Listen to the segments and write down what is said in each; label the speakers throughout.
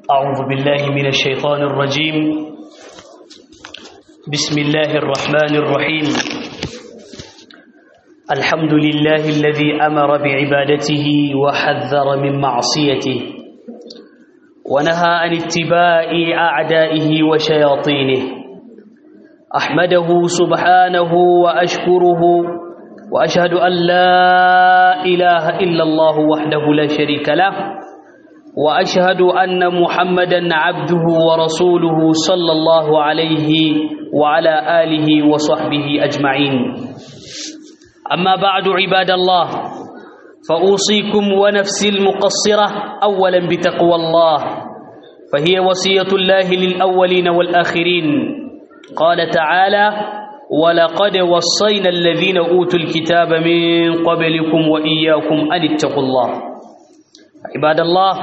Speaker 1: أعوذ بالله من الشيطان الرجيم بسم الله الرحمن الرحيم الحمد لله الذي أمر بعبادته وحذر من معصيته ونهى عن اتباع أعدائه وشياطينه أحمده سبحانه وأشكره وأشهد أن لا إله إلا الله وحده لا شريك له واشهد ان محمدا عبده ورسوله صلى الله عليه وعلى اله وصحبه اجمعين اما بعد عباد الله فاوصيكم ونفسي المقصره اولا بتقوى الله فهي وصيه الله للاولين والاخرين قال تعالى ولقد وصينا الذين اوتوا الكتاب من قبلكم واياكم ان اتقوا الله عباد الله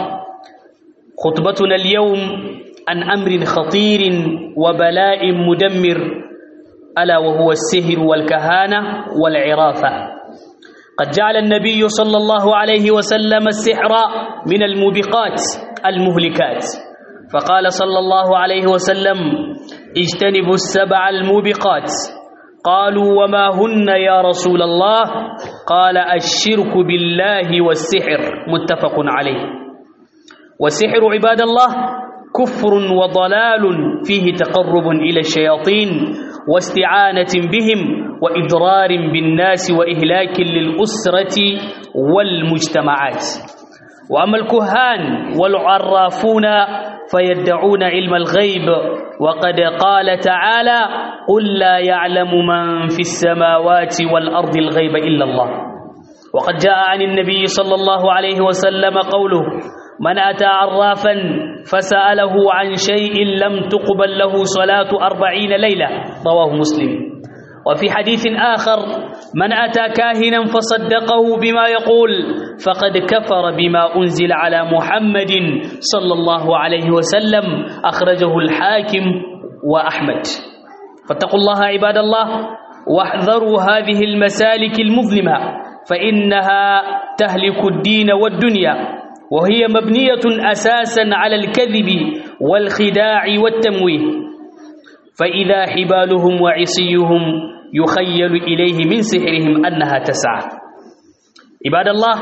Speaker 1: خطبتنا اليوم عن أمر خطير وبلاء مدمر ألا وهو السهر والكهانة والعرافة قد جعل النبي صلى الله عليه وسلم السحر من الموبقات المهلكات فقال صلى الله عليه وسلم اجتنبوا السبع الموبقات قالوا وما هن يا رسول الله قال الشرك بالله والسحر متفق عليه والسحر عباد الله كفر وضلال فيه تقرب إلى الشياطين واستعانة بهم وإضرار بالناس وإهلاك للأسرة والمجتمعات وأما الكهان والعرافون فيدعون علم الغيب وقد قال تعالى قل لا يعلم من في السماوات والأرض الغيب إلا الله وقد جاء عن النبي صلى الله عليه وسلم قوله من أتى عرافا فسأله عن شيء لم تقبل له صلاة أربعين ليلة رواه مسلم وفي حديث آخر من أتى كاهنا فصدقه بما يقول فقد كفر بما أنزل على محمد صلى الله عليه وسلم أخرجه الحاكم وأحمد فاتقوا الله عباد الله واحذروا هذه المسالك المظلمة فإنها تهلك الدين والدنيا وهي مبنية أساسا على الكذب والخداع والتمويه فإذا حبالهم وعصيهم يخيل إليه من سحرهم أنها تسعى عباد الله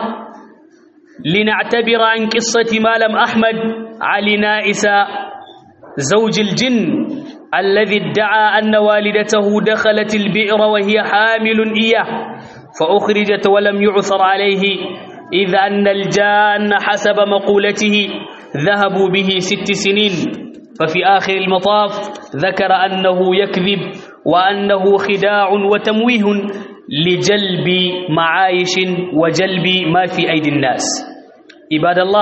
Speaker 1: لنعتبر عن قصة مالم أحمد علي نائس زوج الجن الذي ادعى أن والدته دخلت البئر وهي حامل إياه فأخرجت ولم يعثر عليه إذ أن الجان حسب مقولته ذهبوا به ست سنين ففي آخر المطاف ذكر أنه يكذب وأنه خداع وتمويه لجلب معايش وجلب ما في أيدي الناس عباد الله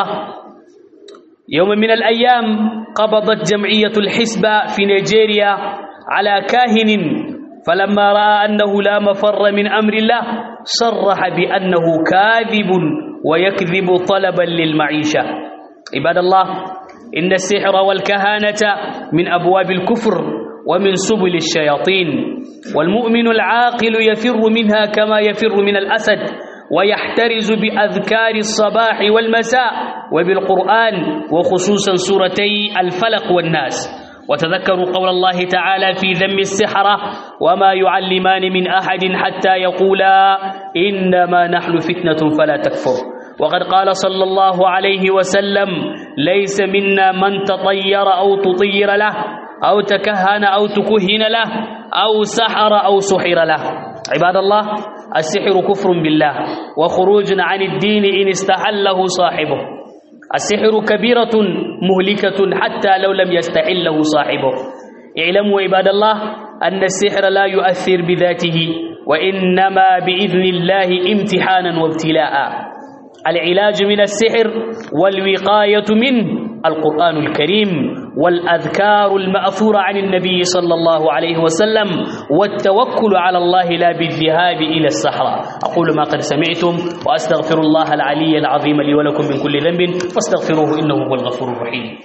Speaker 1: يوم من الأيام قبضت جمعية الحسبة في نيجيريا على كاهن فلما رأى أنه لا مفر من أمر الله صرح بأنه كاذب ويكذب طلبا للمعيشة عباد الله إن السحر والكهانة من أبواب الكفر ومن سبل الشياطين والمؤمن العاقل يفر منها كما يفر من الأسد ويحترز بأذكار الصباح والمساء وبالقرآن وخصوصا سورتي الفلق والناس وتذكروا قول الله تعالى في ذم السحرة وما يعلمان من أحد حتى يقولا إنما نحن فتنة فلا تكفر وقد قال صلى الله عليه وسلم ليس منا من تطير أو تطير له أو تكهن أو تكهن له أو سحر أو سحر له عباد الله السحر كفر بالله وخروج عن الدين إن استحله صاحبه السحر كبيرة مهلكة حتى لو لم يستحله صاحبه اعلموا عباد الله أن السحر لا يؤثر بذاته وإنما بإذن الله امتحانا وابتلاء العلاج من السحر والوقاية منه القرآن الكريم والأذكار المأثورة عن النبي صلى الله عليه وسلم والتوكل على الله لا بالذهاب إلى الصحراء أقول ما قد سمعتم وأستغفر الله العلي العظيم لي ولكم من كل ذنب فاستغفروه إنه هو الغفور الرحيم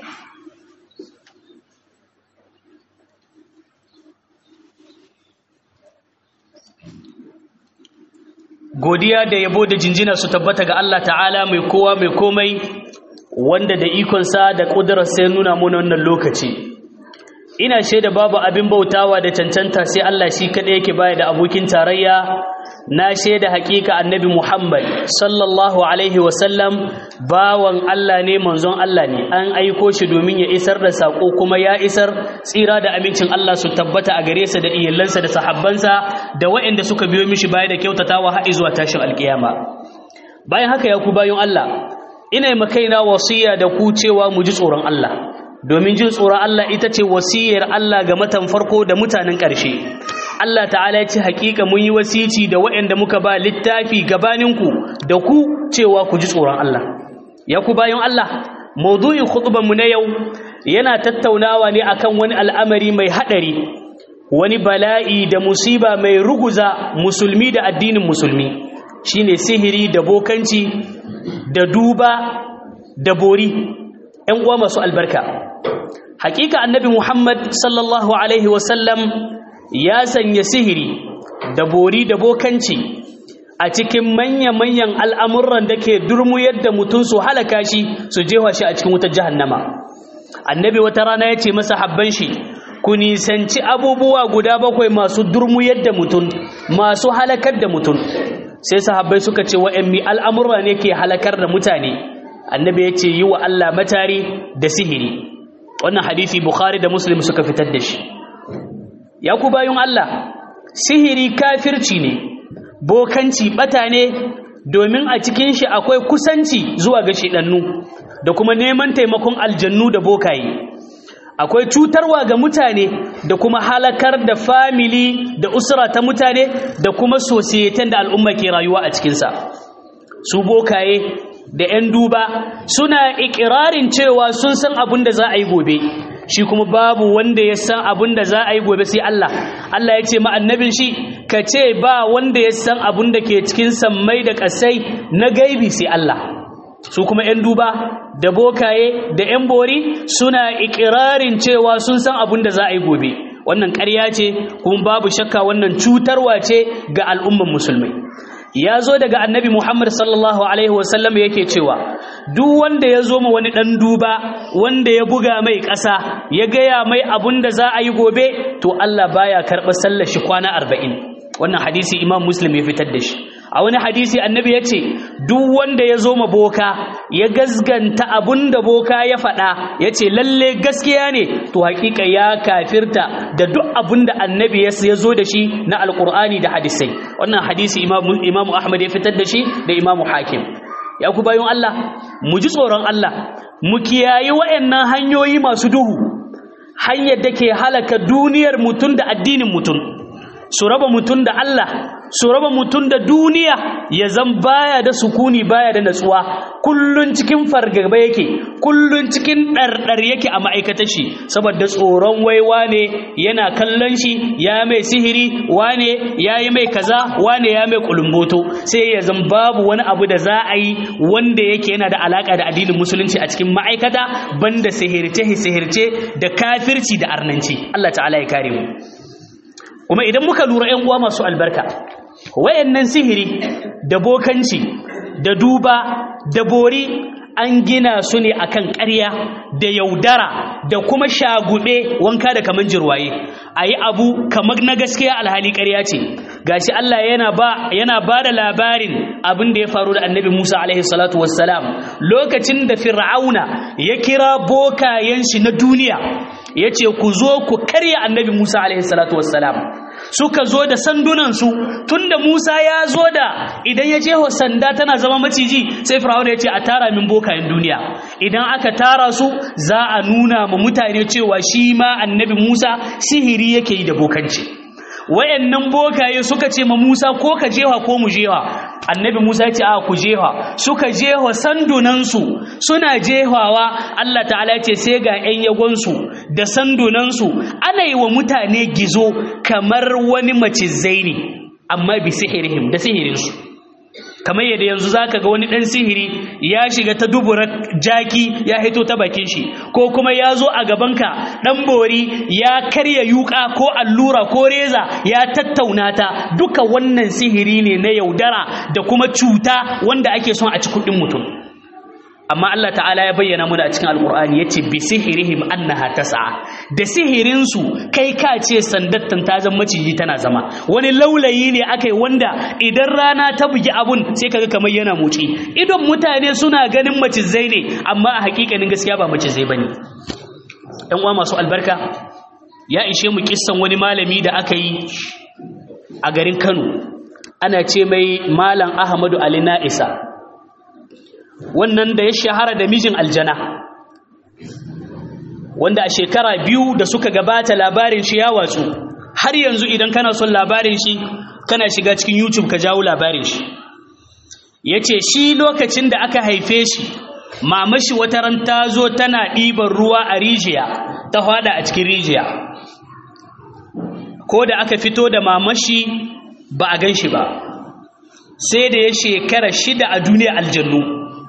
Speaker 1: godiya da yabo da jinjina su tabbata ga Allah ta'ala mai kowa mai komai wanda da ikonsa da ƙudurarsa ya nuna mana wannan lokaci ina shaida babu abin bautawa da cancanta sai Allah shi kaɗai yake baya da abokin tarayya na shaida hakika annabi Muhammad sallallahu alaihi wasallam bawan Allah ne manzon Allah ne an aiko shi domin ya isar da sako kuma ya isar tsira da amincin Allah su tabbata a gare sa da iyalansa da sahabbansa da waɗanda suka biyo mishi baya da kyautatawa har zuwa tashin alkiyama bayan haka ya ku bayan Allah ina yi makaina wasiya da ku cewa mu ji tsoron Allah domin jin tsoron Allah ita ce wasiyar Allah ga matan farko da mutanen ƙarshe Allah ta'ala ya ce hakika mun yi wasici da waɗanda muka ba littafi gabaninku da ku cewa ku ji tsoron Allah ya ku bayan Allah maudu'in mu na yau yana tattaunawa ne akan wani al'amari mai haɗari wani bala'i da musiba mai ruguza musulmi da addinin musulmi shine sihiri da bokanci da duba da bori ‘yan uwa masu albarka hakika annabi muhammad sallallahu alaihi wasallam ya sanya sihiri da bori da bokanci a cikin manya-manyan al'amuran da ke durmuyar da mutum su halaka shi su jewa shi a cikin wutar jahannama annabi wata rana ya ce masa habban shi ku nisanci abubuwa guda bakwai masu durmuyar da mutum masu halakar da mutum sai sahabbai suka ce wa'yanmi al'amurra ne ke halakar da mutane annabi ya ce yi wa Allah matari da sihiri wannan hadisi bukhari da muslim suka fitar da shi ya ku bayun Allah sihiri kafirci ne bokanci bata ne domin a cikin shi akwai kusanci zuwa ga shidannu da kuma neman taimakon aljannu da bokaye akwai cutarwa ga mutane da kuma halakar da famili da usra ta mutane da kuma sosiyeten da al'umma ke rayuwa a cikinsa su bokaye da 'yan duba suna ikirarin cewa sun san abin da za a yi gobe shi kuma babu wanda ya san abin da za a yi gobe sai Allah Allah ya ce ma annabin shi ka ce ba wanda ya san abin da ke cikin sammai da ƙasai na gaibi sai Allah su kuma 'yan duba da bokaye da 'yan bori suna ikirarin cewa sun san abin da za a yi gobe wannan ƙarya ce kuma babu shakka wannan cutarwa ce ga al'umman musulmai ya zo daga annabi muhammad sallallahu alaihi wasallam yake cewa duk wanda ya zo ma wani ɗan duba wanda ya buga mai ƙasa ya gaya mai abin da za a yi gobe to allah baya karɓar sallar shi kwana arba'in wannan hadisi imam muslim ya fitar da shi a wani hadisi annabi ya ce duk wanda ya zo ma boka ya gazganta abun da boka ya faɗa ya ce lalle gaskiya ne to hakika ya kafirta da duk abun da annabi ya zo da shi na alkur'ani da hadisai wannan hadisi imamu ahmad ya fitar da shi da imamu hakim ya ku bayan allah mu ji tsoron allah mu kiyayi wa'annan hanyoyi masu duhu hanyar da ke halaka duniyar mutum da addinin mutum su raba mutum da Allah su raba mutum da duniya ya zan baya da sukuni baya da natsuwa kullun cikin fargaba yake kullun cikin ɗarɗar yake a ma'aikatar shi saboda tsoron waiwa ne yana kallon shi ya mai sihiri wane ya yi mai kaza wane ya mai kulumboto sai ya zan babu wani abu da za a yi wanda yake yana da alaka da addinin musulunci a cikin ma'aikata banda sihirce sihirce da kafirci da arnanci Allah ta'ala ya kare mu kuma idan muka lura ‘yan uwa masu albarka wayannan sihiri da bokanci da duba da bori an gina su ne akan ƙarya da yaudara da kuma shagube wanka da kaman jirwaye a yi abu kamar na gaskiya alhali ƙarya ce gashi Allah yana ba yana ba da labarin abin da ya faru da annabi Musa alaihi salatu wassalam lokacin da fir'auna ya kira bokayen shi na duniya ya ce ku zo ku karya annabi Musa alaihi salatu wassalam suka zo da sandunansu tunda Musa ya zo da idan ya jeho sanda tana zama maciji sai Fir'auna ya ce a tara min bokayen duniya idan aka tara su za a nuna ma mutane cewa shi ma annabi Musa sihiri yake yi da bokanci wayannan bokaye suka ce ma Musa ko ka jewa ko mu jewa annabi Musa ya ce a ku jewa suka jewa sandunansu suna jehawa Allah ta'ala ce sai ga ƴan yagonsu da sandunansu ana yi wa mutane gizo kamar wani macizai ne amma bi sihirihim da sihirinsu kamar yadda yanzu zaka ga wani dan sihiri ya shiga ta dubura jaki ya hito ta bakin shi ko kuma ya zo a gabanka dan bori ya karya yuka ko allura ko reza ya tattauna ta duka wannan sihiri ne na yaudara da kuma cuta wanda ake son a ci kudin mutum amma Allah ta'ala ya bayyana muna a cikin alkur'ani yace bi sihirihim annaha tas'a da sihirin su kai ka ce sandattan ta zama maciji tana zama wani laulayi ne akai wanda idan rana ta bugi abun sai kaga kamar yana motsi idon mutane suna ganin macizai ne amma a hakikanin gaskiya ba macizai bane ɗan uwa masu albarka ya ishe mu kissan wani malami da aka yi a garin Kano ana ce mai malam Ahmadu Ali Na'isa wannan da ya shahara da mijin aljana wanda a shekara biyu da suka gabata labarin shi ya watsu har yanzu idan kana son labarin shi kana shiga cikin youtube ka jawo labarin shi ya ce shi lokacin da aka haife shi mamashi wata ran ta zo tana ɗiban ruwa a rijiya ta hada a cikin rijiya ko da aka fito da mamashi ba a gan shi ba sai da ya shekara shida a duniya aljannu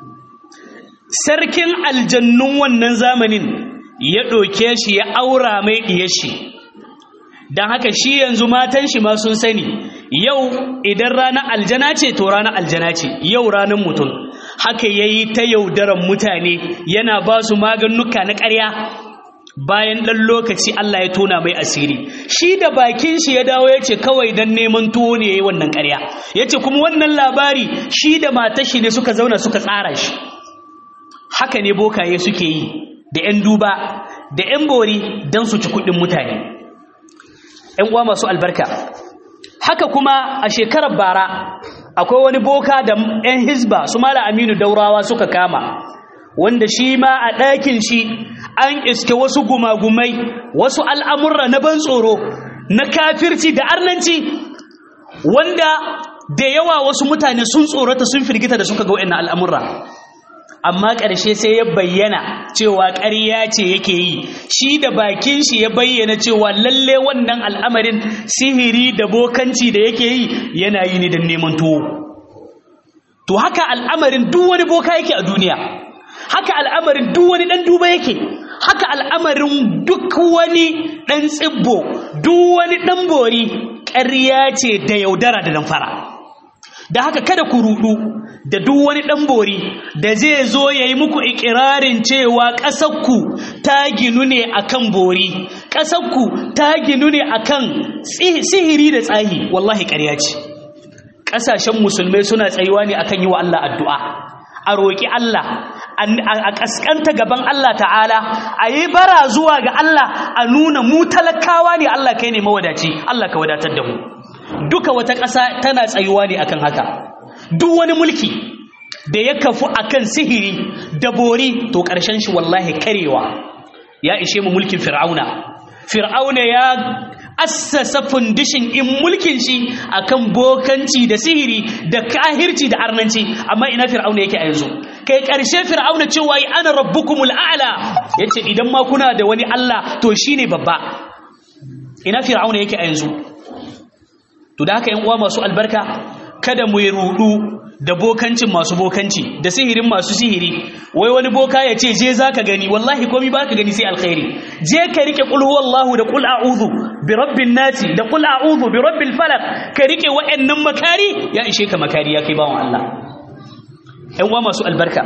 Speaker 1: sarkin aljannun wannan zamanin ya ɗauke shi ya aura mai ɗiye shi don haka shi yanzu matan shi ma sun sani yau idan ranar aljana ce to ranar aljana ce yau ranar mutum haka ya yi ta yaudaran mutane yana ba su maganuka na ƙarya bayan ɗan lokaci Allah ya tona mai asiri shi da bakin shi ya dawo ya ce kawai don neman tuwo ne ya yi wannan ƙarya ya ce kuma wannan labari shi da matashi ne suka zauna suka tsara shi haka ne bokaye suke yi da 'yan duba da 'yan bori don su ci kuɗin mutane 'yan uwa masu albarka haka kuma a shekarar bara akwai wani boka da 'yan hisba su mala aminu daurawa suka kama wanda shi ma a ɗakin shi an iske wasu gumagumai wasu al'amurra na ban tsoro na kafirci da arnanci wanda da yawa wasu mutane sun tsorata sun firgita da suka ga wa'in al'amurra amma ƙarshe sai ya bayyana cewa ƙarya ce yake yi shi da bakin shi ya bayyana cewa lalle wannan al'amarin sihiri da bokanci da yake yi yana yi ne don neman tuwo to haka al'amarin duk wani boka yake a duniya haka al'amarin duk wani ɗan duba yake haka al'amarin duk wani ɗan tsibbo duk wani ɗan bori ƙarya ce da yaudara da damfara da haka kada ku rudu da duk wani ɗan bori da zai zo ya yi muku ikirarin cewa ƙasarku ta ginu ne akan bori ƙasarku ta ginu ne akan sihiri da tsahi wallahi ƙarya ce ƙasashen musulmai suna tsayuwa ne akan yi wa Allah addu'a a roƙi Allah a ƙasƙanta gaban Allah ta'ala a yi bara zuwa ga Allah a nuna mu talakawa ne Allah kai ne mawadaci Allah ka wadatar da mu duka wata ƙasa tana tsayuwa ne akan haka duk wani mulki da ya kafu akan sihiri da bori to ƙarshen shi wallahi karewa ya ishe mu mulkin fir'auna fir'auna ya assasa fundishin in mulkin shi akan bokanci da sihiri da kahirci da arnanci amma ina fir'auna yake a yanzu kai ƙarshe fir'auna cewa yi ana rabbukumul a'la yace idan ma kuna da wani Allah to shine babba ina fir'auna yake a yanzu to da haka yan uwa masu albarka kada mu yi rudu da bokancin masu bokanci da sihirin masu sihiri wai wani boka ya ce je zaka gani wallahi komai baka gani sai alkhairi je ka rike qul huwallahu da qul a'udhu bi rabbin nasi da qul a'udhu bi rabbil falaq ka rike wa'annan makari ya ishe ka makari ya kai bawon Allah ƴan uwa masu albarka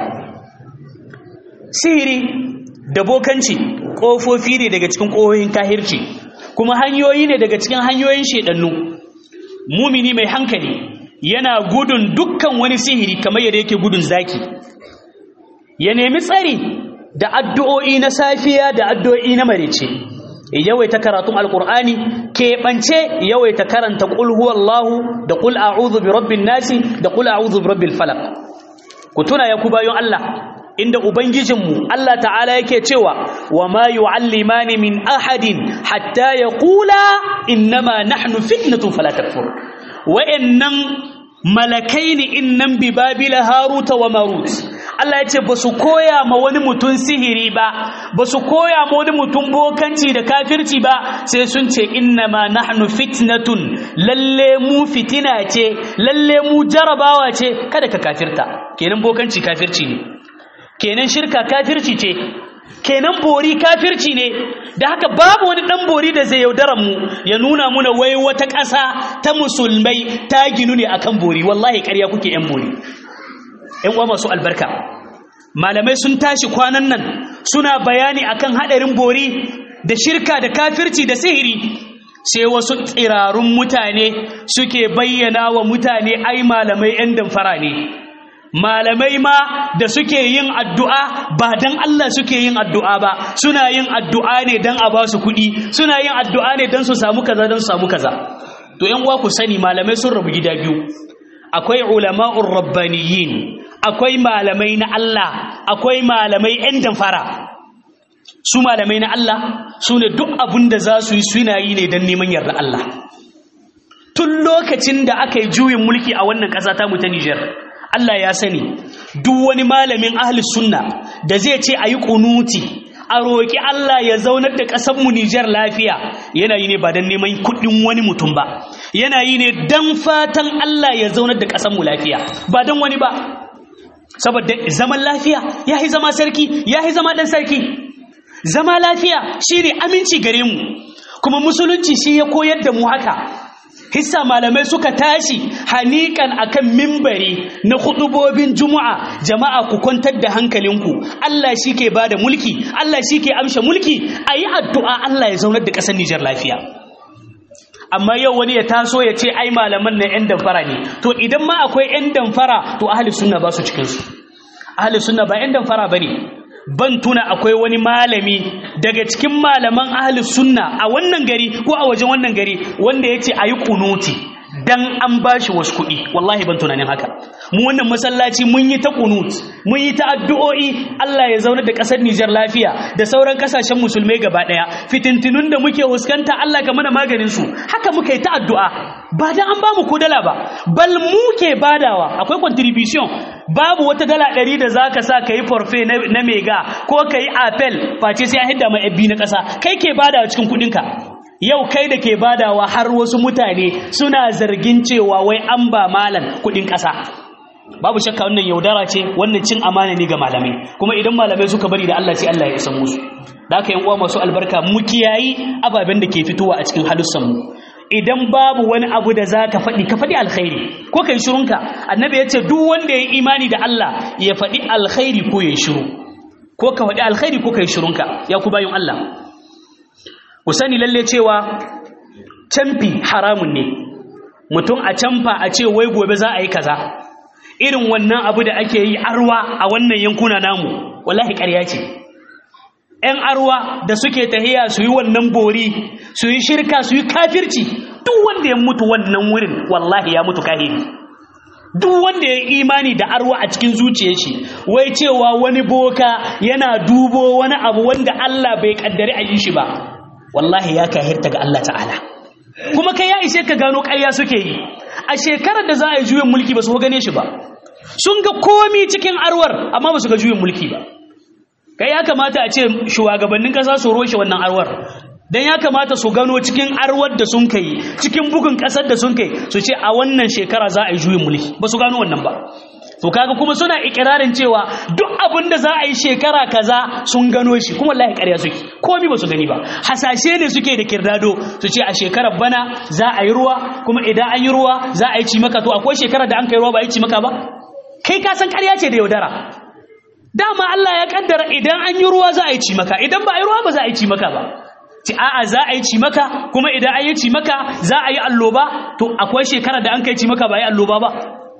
Speaker 1: sihiri da bokanci kofofi ne daga cikin kohohin kahirci kuma hanyoyi ne daga cikin hanyoyin shedannu mumini mai hankali yana gudun dukkan wani sihiri kamar yadda yake gudun zaki ya nemi tsari da addu'o'i na safiya da addu'o'i na marice yawaita karatun alkur'ani keɓance yawaita karanta ƙul huwallahu da ƙul a'udhu bi rabbin nasi da ƙul a'udhu bi rabbil falaq ku tuna ya ku bayon Allah inda ubangijinmu Allah ta'ala yake cewa wa ma yu'allimani min ahadin hatta yaqula innama nahnu fitnatun fala takfur wa'annan malakai ne innan bi babila haruta wa marut Allah ya ce ba su koya ma wani mutum sihiri ba ba su koya ma wani mutum bokanci da kafirci ba sai sun ce innama nahnu fitnatun lalle mu fitina ce lalle mu jarabawa ce kada ka kafirta kenan bokanci kafirci ne kenan shirka kafirci ce kenan bori kafirci ne da haka babu wani dan bori da zai yaudaran mu ya nuna muna wai wata ƙasa ta musulmai ta ginu ne akan bori wallahi ƙarya kuke yan bori yan uwa masu albarka malamai sun tashi kwanan nan suna bayani akan hadarin bori da shirka da kafirci da sihiri sai wasu tsirarun mutane suke bayyana wa mutane ai malamai 'yan damfara ne malamai ma da suke yin addu'a ba don Allah suke yin addu'a ba suna yin addu'a ne don a ba su kuɗi suna yin addu'a ne don su samu kaza don su samu kaza to ‘yan uwa ku sani malamai sun rabu gida biyu akwai ulama'ur rabbaniyin akwai malamai na Allah akwai malamai ‘yan damfara su malamai na Allah su ne duk abin da za su yi suna yi ne don neman yarda Allah tun lokacin da aka yi juyin mulki a wannan ƙasa ta mu ta Nijar Allah ya sani duk wani malamin ahli sunna da zai ce a yi kunuti a roƙi Allah ya zaunar da ƙasar mu Nijar lafiya yana yi ne ba don neman kuɗin wani mutum ba yana yi ne don fatan Allah ya zaunar da ƙasar mu lafiya ba don wani ba saboda zaman lafiya ya yi zama sarki ya yi zama ɗan sarki zama lafiya shi ne aminci gare mu kuma musulunci shi ya koyar da mu haka hissa malamai suka tashi hanikan akan mimbari na hudubobin juma'a jama'a ku kwantar da hankalinku Allah shi ke ba da mulki Allah shi ke amsha mulki a yi addu'a Allah ya zaunar da ƙasar Nijar lafiya amma yau wani ya taso ya ce ai malaman na 'yan damfara ne to idan ma akwai 'yan damfara to ahli sunna ba su cikinsu ahli sunna ba 'yan damfara ba ne ban tuna akwai wani malami daga cikin malaman ahli sunna a wannan gari ko a wajen wannan gari wanda ya ce a yi kunuti dan an ba shi wasu kuɗi wallahi ban tunanin haka mu wannan masallaci mun yi ta kunut mun yi ta addu'o'i Allah ya zauna da ƙasar Nijar lafiya da sauran ƙasashen musulmai gaba ɗaya fitintinun da muke huskanta Allah ka mana maganin su haka muka yi ta addu'a ba dan an ba mu ko dala ba bal mu ke badawa akwai contribution babu wata dala ɗari da za ka sa ka yi forfe na mega ko ka yi apel face sai an hidda mai na ƙasa kai ke badawa cikin kuɗinka yau kai da ke badawa har wasu mutane suna zargin cewa wai an ba malam kudin ƙasa babu shakka wannan yaudara ce wannan cin amana ne ga malamai kuma idan malamai suka bari da Allah sai Allah ya isa musu da haka yan uwa masu albarka mu kiyayi ababen da ke fitowa a cikin halussan mu idan babu wani abu da za ka faɗi ka faɗi alkhairi ko ka yi shirunka annabi ya ce duk wanda ya yi imani da Allah ya faɗi alkhairi ko ya yi shiru ko ka faɗi alkhairi ko ka yi shirunka ya ku bayan Allah ku sani lalle cewa camfi haramun ne mutum a camfa a ce wai gobe za a yi kaza irin wannan abu da ake yi arwa a wannan yankuna namu wallahi ƙarya ce ‘yan arwa da suke tahiya su yi wannan bori su yi shirka su yi kafirci duk wanda ya mutu wannan wurin wallahi ya mutu kahiri duk wanda ya imani da arwa a cikin zuciyar shi wai cewa wani boka yana dubo wani abu wanda Allah bai kaddari a yi shi ba wallahi ya kahirta ga Allah ta'ala kuma kai ya ishe ka gano ƙarya suke yi a shekarar da za a yi juyin mulki ba su gane shi ba sun ga komi cikin arwar amma ba su ga juyin mulki ba kai ya kamata a ce shugabannin ƙasa su roshe wannan arwar dan ya kamata su gano cikin arwar da sun kai cikin bugun ƙasar da sun kai su ce a wannan shekara za a yi juyin mulki ba su gano wannan ba to kaga kuma suna ikirarin cewa duk abin da za a yi shekara kaza sun gano shi kuma wallahi ƙarya suke komai ba su gani ba hasashe ne suke da kirdado su ce a shekarar bana za a yi ruwa kuma idan an yi ruwa za a yi cimaka to akwai shekarar da an kai ruwa ba a yi cimaka ba kai ka san ƙarya ce da yaudara dama Allah ya kaddara idan an yi ruwa za a yi cimaka idan ba a yi ruwa ba za a yi cimaka ba ci a'a za a yi cimaka kuma idan an yi cimaka za a yi alloba to akwai shekarar da an kai cimaka ba a yi alloba ba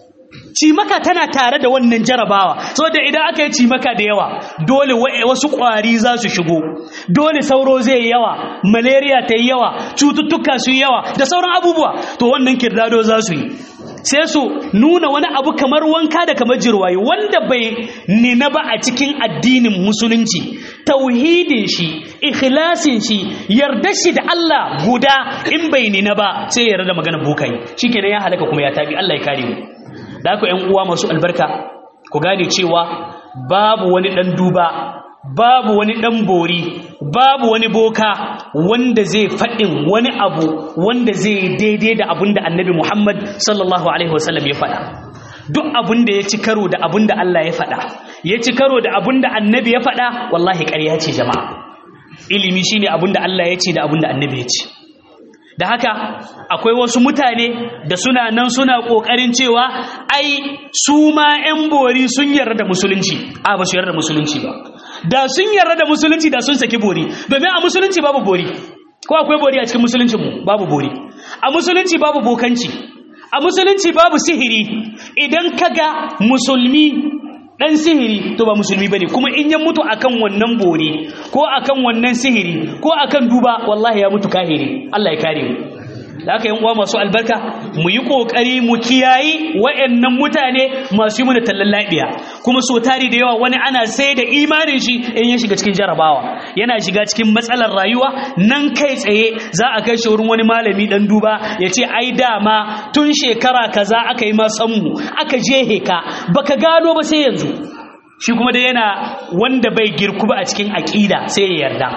Speaker 1: cimaka tana tare da wannan jarabawa saboda idan aka yi cimaka da yawa dole wasu ƙwari za su shigo dole sauro zai yi yawa malaria ta yi yawa cututtuka su yi yawa da sauran abubuwa to wannan kirdado za su yi sai su nuna wani abu kamar wanka da kamar jirwaye wanda bai nina ba a cikin addinin musulunci tauhidin shi ikhlasin shi yarda shi da Allah guda in bai nina ba sai ya yarda magana bukai shikenan ya halaka kuma ya tabi Allah ya kare mu da haka ƴan uwa masu albarka ku gane cewa babu wani dan duba babu wani dan bori babu wani boka wanda zai faɗin wani abu wanda zai daidai da abin da annabi Muhammad sallallahu alaihi wasallam ya faɗa duk abin da ya ci karo da abin da Allah ya faɗa ya ci karo da abin da annabi ya faɗa wallahi ƙarya ce jama'a ilimi shine abin da Allah ya ce da abin da annabi ya ce da haka akwai wasu mutane da suna nan suna ƙoƙarin cewa ai su ma 'yan bori sun yarda da musulunci a ba su yarda da musulunci ba da sun yarda da musulunci da sun saki bori domin a musulunci babu bori ko akwai bori a cikin musuluncin mu babu bori a musulunci babu bokanci a musulunci babu sihiri idan kaga musulmi dan sihiri to ba musulmi bane kuma in ya mutu akan wannan bore ko akan wannan sihiri ko akan duba wallahi ya mutu kahiri Allah ya kare mu da haka yan uwa masu albarka mu yi kokari mu kiyayi wayannan mutane masu yi mana tallan labiya kuma so tari da yawa wani ana sai da imanin shi in ya shiga cikin jarabawa yana shiga cikin matsalar rayuwa nan kai tsaye za a kai shi wurin wani malami dan duba ya ce ai dama tun shekara kaza aka yi ma mu aka jehe ka baka gano ba sai yanzu shi kuma da yana wanda bai girku ba a cikin aƙida sai ya yarda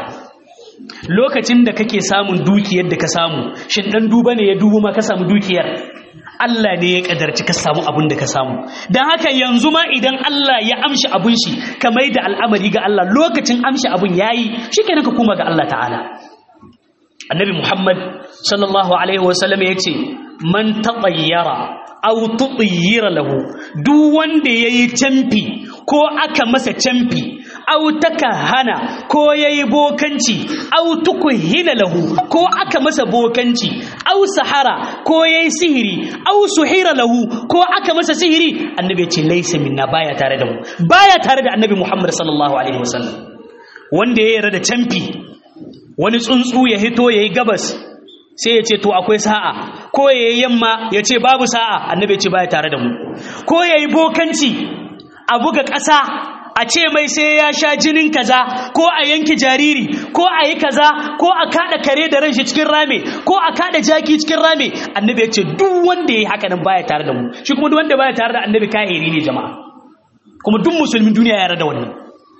Speaker 1: lokacin da kake samun dukiyar da ka samu shin dan duba ne ya dubo ma ka samu dukiyar Allah ne ya kadarci ka samu abin da ka samu don haka yanzu ma idan Allah ya amshi abun shi ka mai da al'amari ga Allah lokacin amshi abun yayi shikenan ka koma ga Allah ta'ala annabi Muhammad sallallahu alaihi wasallam ya ce man tatayyara aw tutayyira lahu duk wanda yayi camfi ko aka masa camfi aw takahana ko yayi bokanci aw tukuhina lahu ko aka masa bokanci aw sahara ko yayi sihiri aw suhira lahu ko aka masa sihiri annabi ya ce laysa minna baya tare da mu baya tare da annabi Muhammad sallallahu alaihi wasallam wanda ya yarda da camfi wani tsuntsu ya hito yayi gabas sai ya ce to akwai sa'a ko ya yi yamma ya ce babu sa'a annabi ce baya tare da mu ko ya yi bokanci a buga ƙasa a ce mai sai ya sha jinin kaza ko a yanki jariri ko a yi kaza ko a kada kare da ran shi cikin rame ko a kada jaki cikin rame annabi ya ce duk wanda ya yi haka nan baya tare da mu shi kuma duk wanda baya tare da annabi kahiri ne jama'a kuma duk musulmin duniya ya yarda da wannan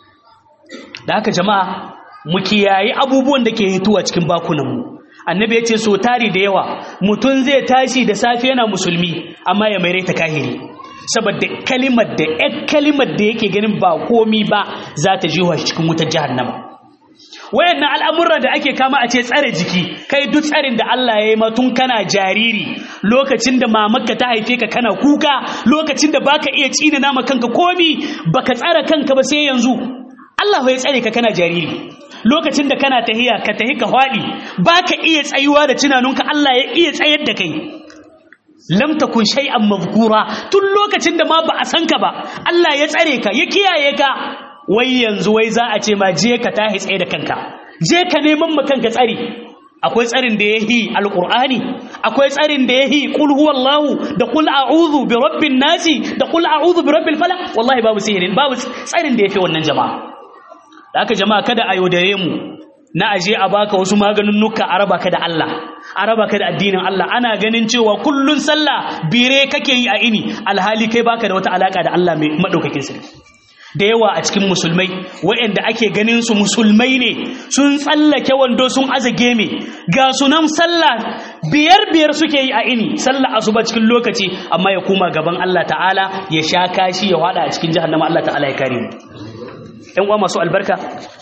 Speaker 1: da haka jama'a mu kiyayi abubuwan da ke hituwa cikin bakunanmu annabi ya ce so tari da yawa mutum zai tashi da safe yana musulmi amma ya mai ta kahiri saboda kalimar da ƴan kalimar da yake ganin ba komi ba za ta jiwa shi cikin wutar jahannama wayannan al'amurra da ake kama a ce tsare jiki kai duk tsarin da Allah ya yi ma tun kana jariri lokacin da mamarka ta haife ka kana kuka lokacin da baka iya tsina nama kanka komi baka tsara kanka ba sai yanzu Allah ya tsare ka kana jariri lokacin da kana tahiya ka tahi ka hwadi baka iya tsayuwa da tunaninka Allah ya iya tsayar da kai lam takun shay'an mazkura tun lokacin da ma ba a san ka ba Allah ya tsare ka ya kiyaye ka wai yanzu wai za a ce ma je ka tahi tsaye da kanka je ka neman ma kanka tsari akwai tsarin da yahi alqur'ani akwai tsarin da yahi qul huwallahu da qul a'udhu bi rabbin nasi da qul a'udhu bi rabbil falaq wallahi babu sihirin babu tsarin da yafi wannan jama'a da haka jama'a kada a yaudare mu na aje a baka wasu maganin nuka a raba ka da Allah a raba ka da addinin Allah ana ganin cewa kullun sallah bire kake yi a ini alhali kai baka da wata alaka da Allah mai madaukakin sarki da yawa a cikin musulmai waɗanda ake ganin su musulmai ne sun tsallake wando sun azage me ga sunan sallah biyar biyar suke yi a ini sallah asuba cikin lokaci amma ya koma gaban Allah ta'ala ya sha kashi ya wada a cikin jahannama Allah ta'ala ya kare mu ‘yan uwa masu albarka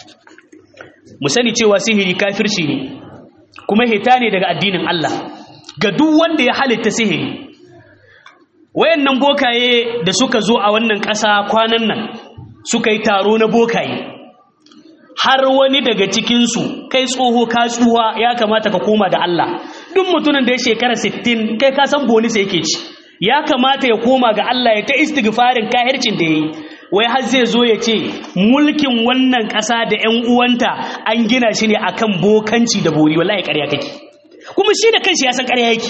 Speaker 1: mu sani cewa sihiri kafirci ne kuma hita ne daga addinin Allah ga duk wanda ya halitta sihiri wayannan bokaye da suka zo a wannan ƙasa kwanan nan suka yi taro na bokaye har wani daga cikinsu kai tsoho ka tsuwa ya kamata ka koma da Allah duk mutumin da ya shekara 60 kai ka san bonisa yake ci ya kamata ya koma ga Allah ya ta istighfarin kahircin da yayi wai har zai zo ya ce mulkin wannan ƙasa da ƴan uwanta an gina shi ne akan bokanci da bori wallahi ƙarya kake kuma shi da kanshi ya san ƙarya yake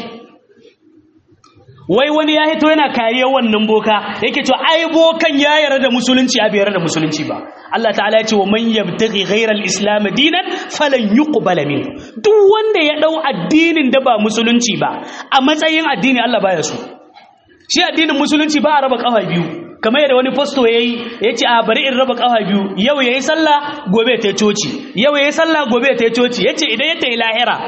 Speaker 1: wai wani ya hito yana kariya wannan boka yake cewa ai bokan ya yarda da musulunci a bai yarda da musulunci ba Allah ta'ala ya ce wa man yabtaghi ghayra al-islam dinan falan yuqbala min duk wanda ya dau addinin da ba musulunci ba a matsayin addini Allah baya so shi addinin musulunci ba a raba kafa biyu kamar yadda wani fasto ya yi ya ce a bari in raba kafa biyu yau ya yi sallah gobe ta coci yau ya yi sallah gobe ta coci ya ce idan ya ta yi lahira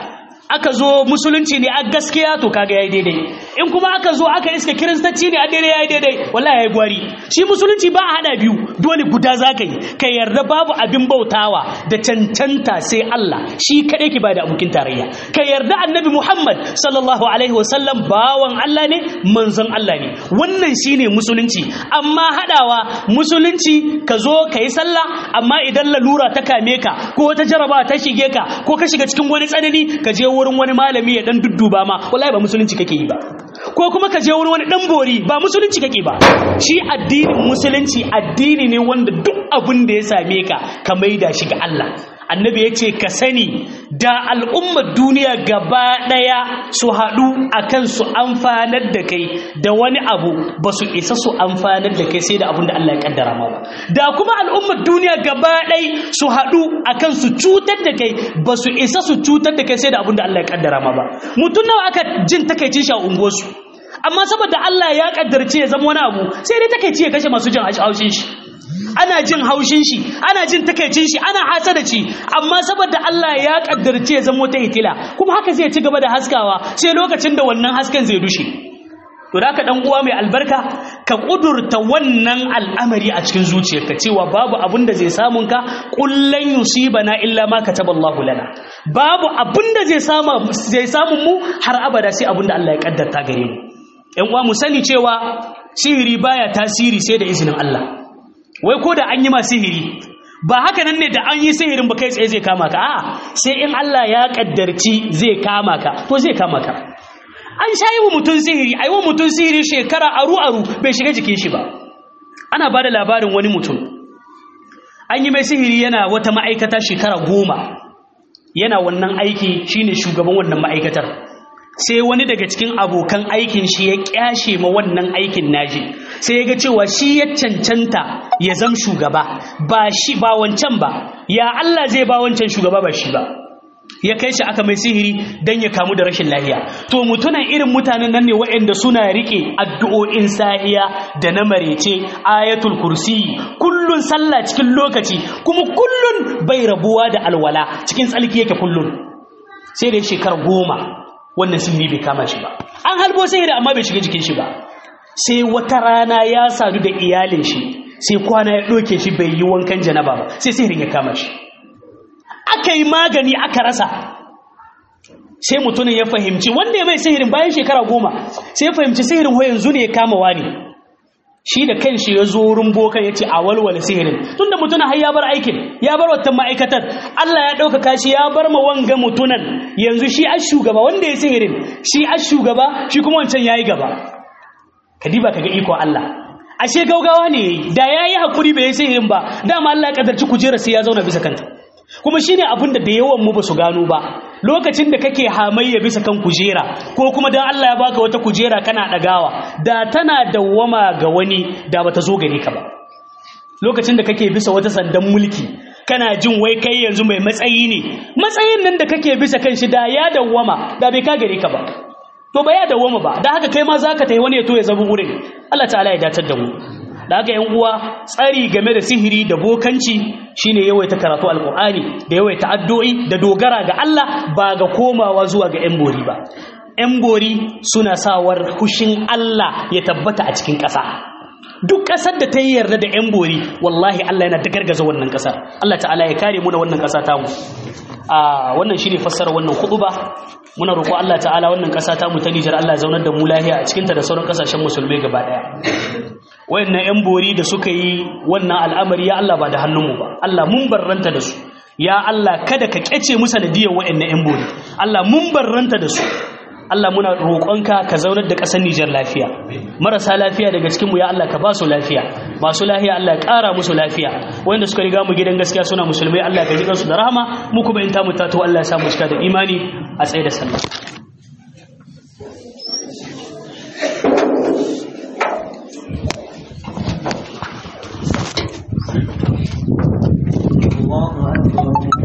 Speaker 1: aka zo musulunci ne a gaskiya to kaga yayi daidai in kuma aka zo aka iska kiristanci ne a daidai yayi daidai wallahi yayi gwari shi musulunci ba a hada biyu dole guda zaka yi ka yarda babu abin bautawa da cancanta sai Allah shi kadai ke bada abokin tarayya ka yarda annabi Muhammad sallallahu alaihi wasallam bawan Allah ne manzon Allah ne wannan shine musulunci amma hadawa musulunci ka zo ka yi sallah amma idan lalura ta kame ka ko wata jaraba ta shige ka ko ka shiga cikin wani tsanani ka je wurin wani malami ya dan dudduba ma wallahi ba musulunci kake yi ba ko kuma ka je wurin wani dan bori ba musulunci kake ba shi addinin musulunci addini ne wanda duk abin da ya same ka ka maida shi ga Allah annabi ya ce ka sani da al'ummar duniya gaba ɗaya su haɗu a kan su amfanar da kai da wani abu ba su isa su amfanar da kai sai da abin da Allah ya kaddara ma ba da kuma al'ummar duniya gaba ɗaya su haɗu a kan su cutar da kai ba su isa su cutar da kai sai da abin da Allah ya kaddara ma ba mutum nawa aka jin takaicin shi a unguwarsu amma saboda Allah ya kaddarce ya zama wani abu sai dai takaici ya kashe masu jin haushin shi ana jin haushin shi ana jin takaicin shi ana hasada ci amma saboda Allah ya kaddarce ya zama ta hitila kuma haka zai ci gaba da haskawa sai lokacin da wannan hasken zai dushe to da ka dan uwa mai albarka ka kudurta wannan al'amari a cikin zuciyarka cewa babu abin da zai samun ka kullan yusibana illa ma kataballahu lana babu abin da zai samu zai samun mu har abada sai abin da Allah ya kaddarta gare mu ƴan uwa mu sani cewa sihiri baya tasiri sai da izinin Allah wai ko da an yi ma sihiri ba haka nan ne da an yi sihirin ba kai tsaye zai kama ka a'a sai in Allah ya kaddarci zai kama ka to zai kama ka an sha yi wa mutum sihiri a yi wa mutum sihiri shekara aru aru bai shiga jikin shi ba ana ba da labarin wani mutum an yi mai sihiri yana wata ma'aikata shekara goma yana wannan aiki shine shugaban wannan ma'aikatar sai wani daga cikin abokan aikin shi ya kyashe ma wannan aikin naji sai ya ga cewa shi ya cancanta ya zam shugaba ba shi ba wancan ba ya Allah zai ba wancan shugaba ba shi ba ya kai shi aka mai sihiri dan ya kamu da rashin lahiya to mutunan irin mutanen nan ne waɗanda suna rike addu'o'in sahiya da na marece ayatul kursi kullun sallah cikin lokaci kuma kullun bai rabuwa da alwala cikin tsalki yake kullun sai da shekara goma wannan sihiri bai kama shi ba an halbo sihiri amma bai shiga jikin shi ba sai wata rana ya sadu da iyalin shi sai kwana ya ɗauke shi bai yi wankan janaba ba sai sihirin ya kama shi aka yi magani aka rasa sai mutumin ya fahimci wanda ya mai sihirin bayan shekara goma sai ya fahimci sihirin ho yanzu ne ya kama wani shi da kanshi ya zo wurin bokan ya ce a walwala sihirin tunda mutumin har ya bar aikin ya bar wata ma'aikatar Allah ya ɗaukaka shi ya bar ma wanga mutunan yanzu shi a shugaba wanda ya sihirin shi a shugaba shi kuma wancan ya yi gaba kadiba kaga iko Allah ashe gaugawa ne da ya yi hakuri bai yi sihirin ba dama Allah ya kadarci kujera sai ya zauna bisa kanta kuma shine abin da da yawan mu ba su gano ba lokacin da kake hamayya bisa kan kujera ko kuma dan Allah ya baka wata kujera kana dagawa da tana dawwama ga wani da bata zo gare ka ba lokacin da kake bisa wata sandan mulki kana jin wai kai yanzu mai matsayi ne matsayin nan da kake bisa kan shi da ya dawwama da bai ka gare ka ba to ba ya dawwama ba da haka kai ma zaka tayi wani ya to ya zama wurin Allah ta'ala ya datar da mu da haka yan uwa tsari game da sihiri da bokanci shine yawaita karatu alqur'ani da yawaita addu'o'i da dogara ga Allah ba ga komawa zuwa ga yan bori ba yan bori suna sawar hushin Allah ya tabbata a cikin ƙasa duk ƙasar da ta yi yarda da yan bori wallahi Allah yana da gargaza wannan ƙasar Allah ta'ala ya kare mu da wannan ƙasa tamu a wannan shine fassara wannan ba. muna roƙo Allah ta'ala wannan ƙasa tamu ta Nijar Allah ya zaunar da mu lahiya a cikinta da sauran ƙasashen musulmai gaba ɗaya wayannan yan bori da suka yi wannan al'amari ya Allah ba da hannunmu ba Allah mun barranta da su ya Allah kada ka kyace mu sanadiyar wayannan yan bori Allah mun barranta da su Allah muna roƙonka ka zaunar da ƙasar Nijar lafiya marasa lafiya daga cikinmu ya Allah ka ba su lafiya masu lafiya Allah ya ƙara musu lafiya wanda suka riga mu gidan gaskiya suna musulmai Allah ka ji kansu da rahama mu kuma in ta mu tato Allah ya sa mu cika da imani a tsaye da sallah